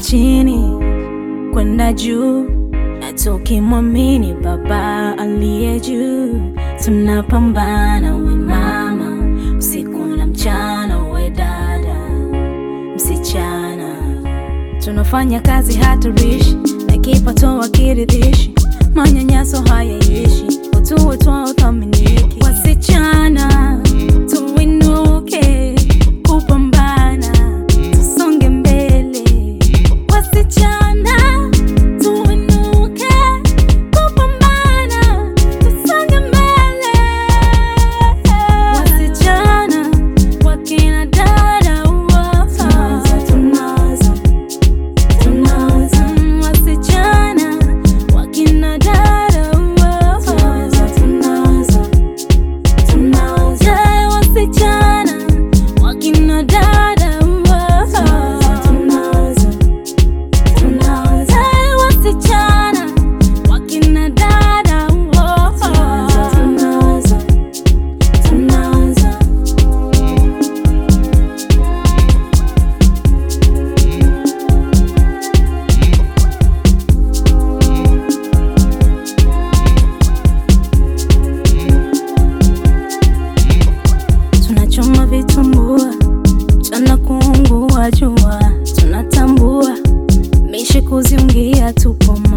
chini kwenda juu, na tukimwamini Baba aliye juu, tunapambana we mama, usiku na mchana, we dada, msichana, tunafanya kazi hatarishi na kipato hakiridhishi, manyanyaso hayaishi, utu wetu hauthaminiki. Wasichana tuinuke kupambana, tusonge mbele. Wasichana tuinuke kupambana, tusonge mbele. Wasichana wakina dada tunaza, tunaza, tunaza. Mm, Wasichana wakina dada tunaza, tunaza, tunaza. Yeah, wasichana wakina dada tunaza, tunaza, tunaza. Hey, wasichana wakina dada tunaza, tunaza, tunaza. tunachoma vitumbua mchana kuungua jua, tunatambua mishi kuziungia, tupo